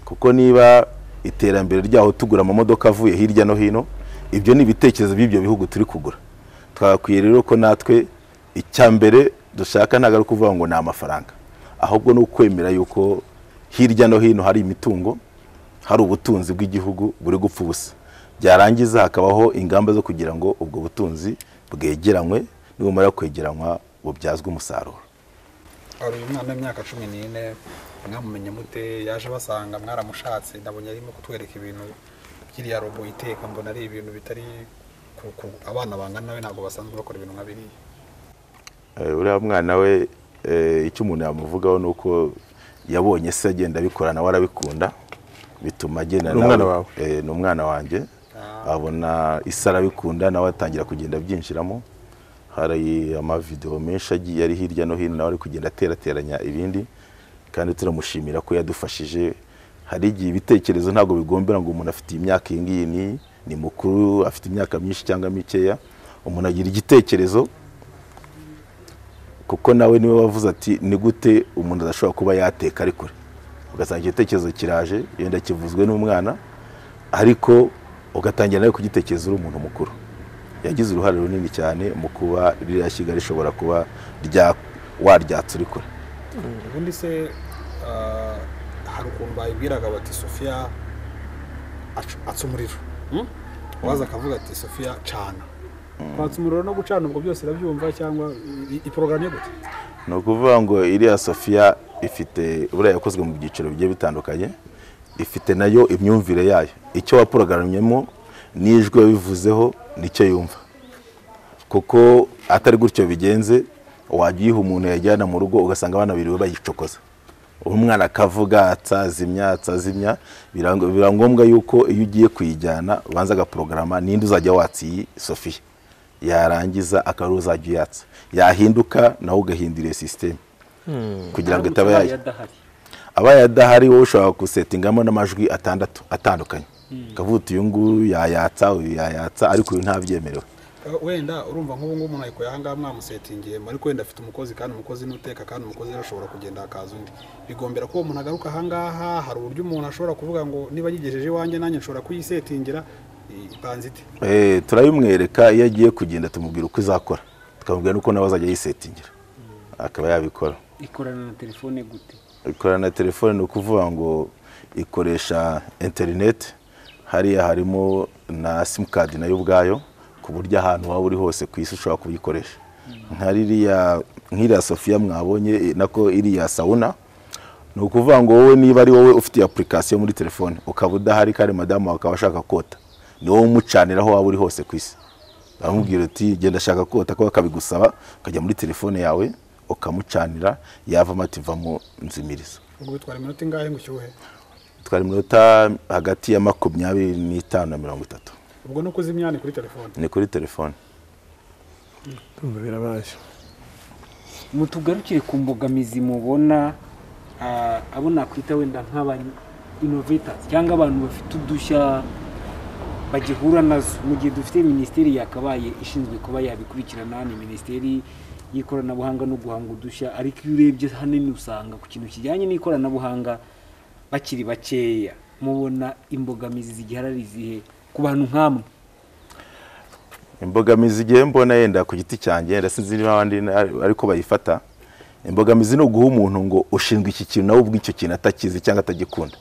kuko niba iterambere ryaho tugura amamodoka avuye hirya no hino ibyo ni ibitekerezo by'ibyo bihugu turi kugura twakwiye rero ko natwe icya mbere dushaka ntabwo ari ukuvuga ngo ni amafaranga ahubwo ni ukwemera yuko hirya no hino hari imitungo hari ubutunzi bw'igihugu buri gupfa ubusa byarangiza hakabaho ingamba zo kugira ngo ubwo butunzi bwegeranywe nibumara kwegeranywa bubyazwe umusaruro hari uyu mwana w'imyaka cumi n'ine mwamumenye mute yaje basanga mwaramushatse ndabonye arimo kutwereka ibintu by'iriya robo iteka mbona ari ibintu bitari ku- ku- abana bangana nawe ntabwo basanzwe bakora ibintu nka biriya Eh, uriya mwana we eh, icyo umuntu yamuvugaho ni uko yabonye se agenda abikora nawe arabikunda bituma agenda Ni nawe- umwana wawe? eh, ni umwana wanjye abona isi arabikunda nawe atangira kugenda abyinjiramo hari amavidewo menshi agiye ari hirya no hino nawe ari kugenda aterateranya ibindi kandi turamushimira ko yadufashije hari igihe ibitekerezo ntabwo bigombera ngo umuntu afite imyaka iyi ngiyi ni- ni mukuru afite imyaka myinshi cyangwa mikeya umuntu agira igitekerezo kuko nawe niwe wavuze ati ni gute umuntu adashobora kuba yateka ari kure ugasanga igitekerezo kiraje yenda kivuzwe n'umwana ariko ugatangira nawe kugitekereza uri umuntu mukuru yagize uruhare runini cyane mu kuba ririya shyiga rishobora kuba rya waryatsa uri kure ubundi se ah, hari ukuntu bayibwiraga bati sofiya acu- atsa umuriro Hmm? waza akavuga ati sofiya cana kwatsa umuriro no gucana ubwo byose irabyumva cyangwa i- i- iporogaramu yo gute ni ukuvuga ngo iriya sofiya ifite buriya yakozwe mu byiciro bigiye bitandukanye ifite nayo imyumvire yayo icyo waporogaramyemo n'ijwi wabivuzeho nicyo yumva kuko atari gutyo bigenze wajya uyiha umuntu yajyana mu rugo ugasanga abana biriwe bayicokoza umwana akavuga atsazimya atsazimya birang- biba ngombwa yuko iyo ugiye kuyijyana ubanza agaporogaramu ninde uzajya watsa iyi sofiya yarangiza akaba ariwe uzajya uyatsa yahinduka nawe ugahindura iyo sisiteme kugira ngo itaba yajya abaye adahari wowe ushobora gusetingamo n'amajwi atandatu atandukanye ukavuga uti uyu nguyu yayatsa uyu yayatsa ariko uyu ntabyemerewe Eh, wenda urumva nk'ubu ngubu umuntu ayikora ahangaha mwamusetingiye ariko wenda afite umukozi kandi umukozi ni uteka kandi umukozi rero ashobora kugenda hakaza undi bigombera ko uwo muntu agaruka ahangaha hari uburyo umuntu ashobora kuvuga ngo niba yigejeje iwanjye nanjye nshobora kuyisetingira ipanze ite Eh, turabimwereka iyo agiye kugenda tumubwira uko izakora tukamubwira n'uko nawe azajya yisetingira akaba yabikora ikorana na telefone gute ikorana na telefone ni ukuvuga ngo ikoresha interineti hariya harimo na simukadi nayo ubwayo ku buryo ahantu waba uri hose ku isi ushobora kuyikoresha nka ririya nk'iriya sofiya mwabonye eh, nako iriya sawuna ni ukuvuga ngo wowe niba ari wowe ufite apurikasiyo muri telefone ukaba udahari kandi madamu wawe akaba ashaka kota ni wowe umucanira aho waba uri hose ku isi baramubwira uti genda ashaka kota ko akabigusaba ukajya muri telefone yawe ukamucanira yavamo ati vamo nzimiriza ubwo bitwara iminota ingahe ngo ushyuhe twari iminota hagati ya makumyabiri n'itanu na mirongo itatu ubwo no kuzimya ni kuri telefone ni kuri telefone ndumva birabaye mutugarukire ku mbogamizi mubona ah, abo nakwita wenda nk'aba innovators cyangwa abantu bafite udushya bagihura nazo mu gihe dufite minisiteri yakabaye ishinzwe kuba yabikurikirana ni minisiteri y'ikoranabuhanga no guhanga udushya ariko iyo urebye hanini usanga ku kintu kijyanye n'ikoranabuhanga bakiri bakeya mubona imbogamizi zigiharari zihe ku bantu nk'amwe imbogamizi igihe mbona yenda ku giti cyanjye ndetse nzi n'abandi na- ariko bayifata imbogamizi ni uguha umuntu ngo ushinzwe iki kintu nawe ubwo icyo kintu atakizi cyangwa atagikunda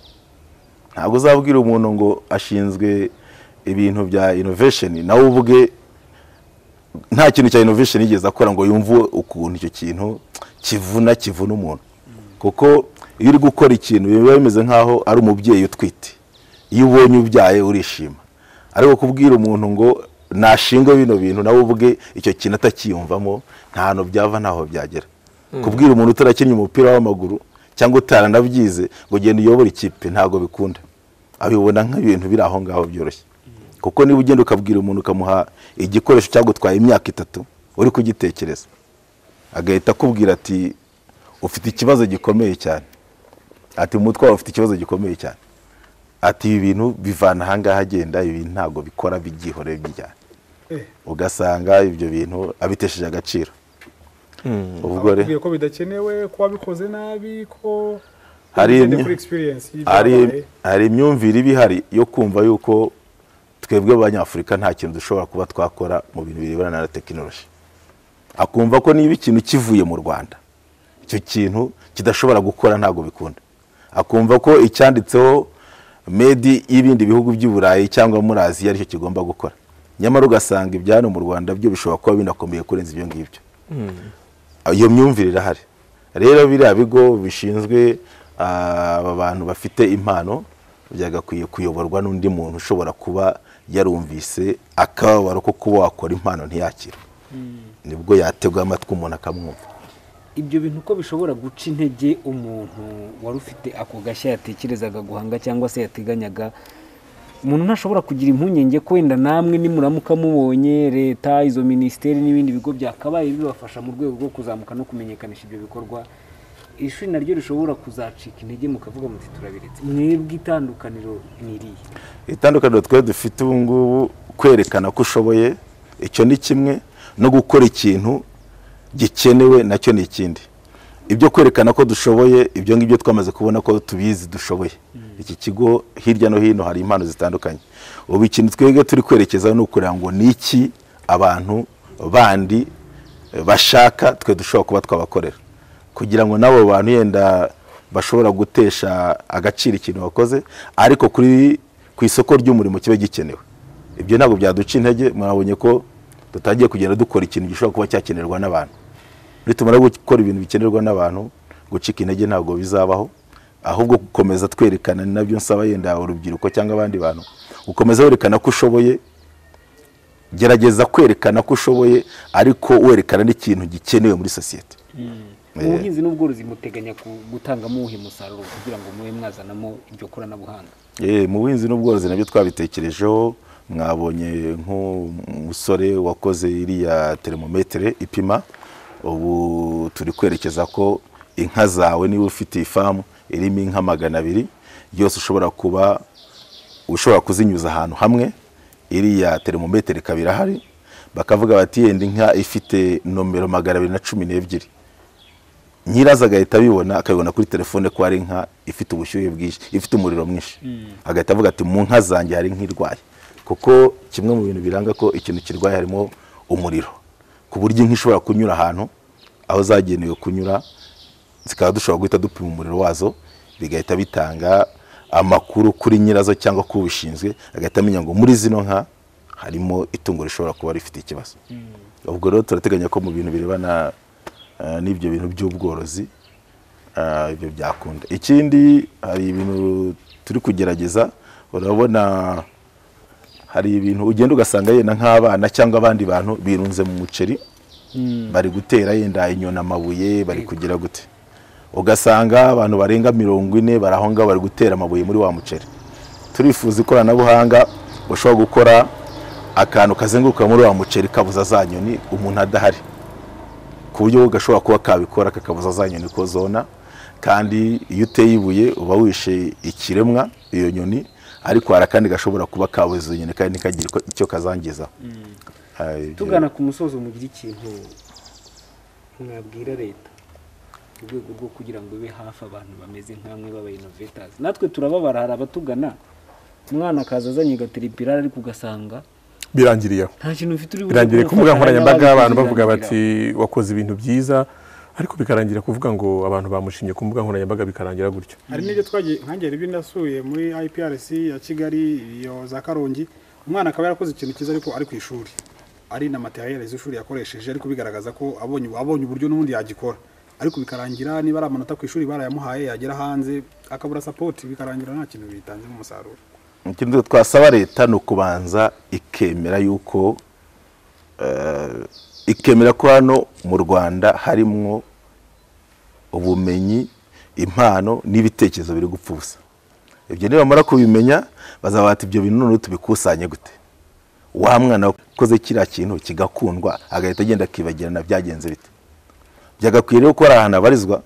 ntabwo uzabwira umuntu ngo ashinzwe ibintu bya inovesheni nawe ubwe nta kintu cya inovesheni yigeze akora ngo yumve ukuntu icyo kintu kivuna kivuna umuntu kuko iyo uri gukora ikintu biba bimeze nk'aho ari umubyeyi utwite iyo ubonye ubyaye urishima ariko kubwira umuntu ngo nashinge bino bintu nawe ubwe icyo kintu atakiyumvamo nta hantu byava ntaho byagera kubwira umuntu utarakinnye umupira w'amaguru cyangwa utaranabyize ngo ugende uyobore ikipe ntabwo bikunda abibona nk'ibintu biri aho ngaho byoroshye kuko niba ugenda ukabwira umuntu ukamuha igikoresho cyagutwaye imyaka itatu uri kugitekereza agahita akubwira ati ufite ikibazo gikomeye cyane ati umutwe wawe ufite ikibazo gikomeye cyane ati ibi bintu bivana ahangaha agenda ibi bintu ntabwo bikora byihoreye bijyana Eh. ugasanga ibyo bintu abitesheje agaciro ubwo re bakubwiye ko bidakenewe ko wabikoze nabi ko Hari Ugende imya- kuri experience hari y'ibyabaye. hari imyumvire iba ihari yo kumva yuko twebwe abanyafurika nta kintu dushobora kuba twakora mu bintu birebana na tekinoloji akumva ko niba ikintu kivuye mu rwanda icyo kintu kidashobora gukora ntabwo bikunda akumva ko icyanditseho medi y'ibindi bihugu by'i burayi cyangwa muri aziya aricyo kigomba gukora nyamara ugasanga ibya hano mu rwanda byo bishobora kuba binakomeye kurenza ibyo ngibyo iyo myumvire irahari rero biriya bigo bishinzwe ah, aba bantu bafite impano byagakwiye kuyoborwa n'undi muntu ushobora kuba yarumvise akababaro ko kuba wakora impano ntiyakire nibwo yategwa amatwi umuntu akamwumva ibyo bintu ko bishobora guca intege umuntu wari ufite ako gashya yatekerezaga guhanga cyangwa se yateganyaga umuntu ntashobora kugira impungenge ko wenda namwe nimuramuka mubonye leta izo minisiteri n'ibindi bigo byakabaye bibafasha mu rwego rwo kuzamuka no kumenyekanisha ibyo bikorwa ishuri naryo rishobora kuzacika intege mukavuga muti turabiretse mwebwe itandukaniro ni irihe itandukaniro twari dufite ubu ngubu kwerekana ko ushoboye icyo ni kimwe no gukora ikintu gikenewe nacyo ni ikindi ibyo kwerekana ko dushoboye ibyo ngibyo twamaze kubona ko tubizi dushoboye iki kigo hirya no hino hari impano zitandukanye ubu ikintu twebwe turi kwerekezaho ni ukureba ngo ni iki abantu bandi eh, bashaka twe dushobora kuba twabakorera kugira ngo n'abo bantu yenda bashobora gutesha agaciro ikintu wakoze ariko kuri ku isoko ry'umurimo kiba gikenewe ibyo ntabwo byaduca intege murabonye ko tutagiye kugenda dukora ikintu gishobora kuba cyakenerwa n'abantu nitumara gukora ibintu bikenerwa n'abantu gucika intege ntabwo bizabaho ahubwo gukomeza twerekana ni nabyo nsaba yenda urubyiruko cyangwa abandi bantu gukomeza werekana ko ushoboye gerageza kwerekana ko ushoboye ariko werekana n'ikintu gikenewe muri sosiyete mu buhinzi n'ubworozi muteganya ku- gutangamo uwuhe musaruro kugira ngo mube mwazanamo iryo koranabuhanga Eh, mu buhinzi n'ubworozi nabyo twabitekerejeho mwabonye nk'umusore wakoze iriya teremometere ipima ubu turi kwerekeza ko inka zawe niba ufite ifamu irimo inka magana abiri yose ushobora kuba ushobora kuzinyuza ahantu hamwe iriya termometero ikaba irahari bakavuga bati yenda inka ifite nomero magana abiri na cumi n'ebyiri nyirazo agahita abibona akabibona kuri telefone ko hari inka ifite ubushyuhe bwinshi ifite umuriro mwinshi agahita avuga ati mu nka zanjye hari inka irwaye kuko kimwe mu bintu biranga ko ikintu kirwaye harimo umuriro ku buryo inka ishobora kunyura ahantu aho zagenewe kunyura zikaba dushobora guhita dupima umuriro wazo bigahita bitanga amakuru kuri nyirazo cyangwa ku ubishinzwe agahita amenya ngo muri zino nka harimo itungo rishobora kuba rifite ikibazo ubwo rero turateganya ko mu bintu birebana eh, n'ibyo bintu by'ubworozi eh, ibyo byakunda ikindi hari ibintu turi kugerageza urabona hari ibintu ugenda ugasanga yenda nk'abana cyangwa abandi bantu birunze mu muceri bari gutera yenda inyoni amabuye bari kugira gute ugasanga abantu barenga mirongo ine bari aho ngaho bari gutera amabuye muri wa muceri turifuza ikoranabuhanga ushobora gukora akantu kazenguruka muri wa muceri kabuza za nyoni umuntu adahari ku buryo gashobora kuba kabikora kakabuza za nyoni ko zona kandi iyo uteye ibuye uba wishe ikiremwa iyo nyoni ariko hari akandi gashobora kuba kabuza iyo nyoni kandi ntikagire icyo- icyo kazangiza tugana ku musozo mugira ikintu mwabwira leta mu rwego rwo kugira ngo ibe hafi abantu bameze nk'amwe b'abayinovetazi natwe turababara hari abatugana umwana akaza azanye agatiripirari ariko ugasanga birangiriye aho nta kintu mfite uri buze birangiriye ku kumufasha, mbuga nkoranyambaga hari abantu n'ababikoze bavuga bati birangira. wakoze ibintu byiza ariko bikarangira kuvuga ngo abantu bamushinye ku mbuga nkoranyambaga bikarangira gutyo hari n'ibyo twagiye nkange rero nasuye muri iprc ya kigali iyo za karongi umwana akaba yarakoze ikintu cyiza ariko ari ku ishuri ari na materiyeri z'ishuri yakoresheje ariko bigaragaza ko abonye abonye uburyo n'ubundi yagikora ariko bikarangira niba ari amanota ku ishuri barayamuhaye yagera hanze akabura sapoti bikarangira nta kintu bitanzemo umusaruro ikintu twasaba leta ni ukubanza ikemera yuko eh, ikemera ko hano mu rwanda harimo ubumenyi impano n'ibitekerezo biri gupfa ubusa ibyo nibamara kubimenya bazaba bati ibyo bintu noneho tubikusanye gute wa mwana wakoze kiriya kintu kigakundwa agahita agenda akibagirana byagenze bite byagakwiye rero ko hari ahantu habarizwa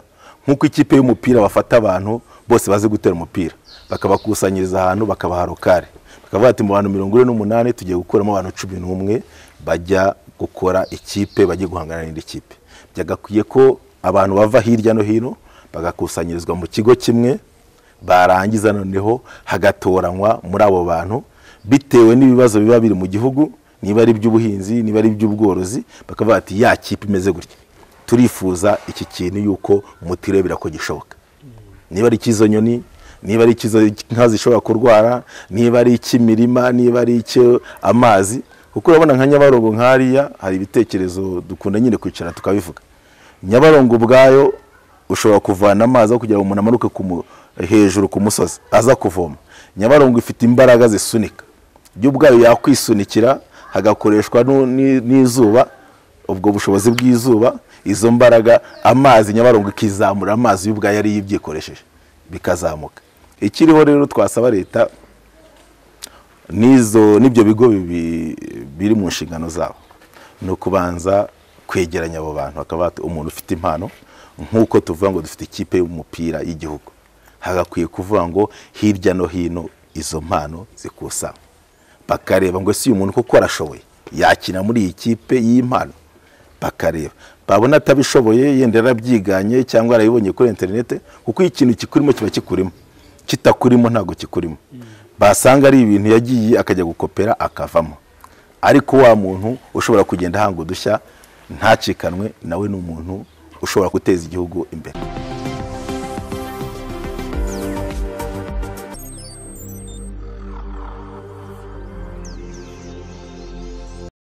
nk'uko ikipe y'umupira bafata abantu bose bazi gutera umupira bakabakusanyiriza ahantu bakabaha rokare bakavuga ati mu bantu mirongo ine n'umunani tugiye gukuramo abantu cumi n'umwe bajya gukora ikipe bajye guhangana n'indi kipe byagakwiye ko abantu bava hirya no hino bagakusanyirizwa mu kigo kimwe barangiza noneho hagatoranywa muri abo bantu bitewe n'ibibazo biba biri mu gihugu niba ari iby'ubuhinzi niba ari iby'ubworozi bakavuga ati ya kipe imeze gutya turifuza iki kintu yuko mutirebera ko gishoboka niba ari icy'izo nyoni niba ari icy'izo nka zishobora kurwara niba ari icy'imirima niba ari icy'amazi kuko urabona nka nyabarongo nk'ariya hari ibitekerezo dukunda nyine kwicara tukabivuga nyabarongo ubwayo ushobora kuvana amazi aho kugira ngo umuntu amanuke ku mu- hejuru ku musozi aza kuvoma nyabarongo ifite imbaraga zisunika byo ubwayo yakwisunikira hagakoreshwa nu- ni- n'izuba ubwo bushobozi bw'izuba izo mbaraga amazi nyabarongo ikizamura amazi y'ubwayo ariyo ibyikoresheje bikazamuka ikiriho rero twasaba leta n'izo n'ibyo bigo bibi- biri mu nshingano zabo ni ukubanza kwegeranya abo bantu bakaba bati umuntu ufite impano nk'uko tuvuga ngo dufite ikipe y'umupira y'igihugu hagakwiye kuvuga ngo hirya no hino izo mpano zikusanywa bakareba ngo ese uyu muntu koko arashoboye yakina muri iyi kipe y'impano bakareba babona atabishoboye yenda yarabyiganye cyangwa yarabibonye kuri interinete kuko iyo ikintu kikurimo kiba kikurimo kitakurimo ntabwo kikurimo basanga ari ibintu yagiye akajya gukopera akavamo ariko wa muntu ushobora kugenda ahanga udushya ntacikanwe nawe ni umuntu ushobora guteza igihugu imbere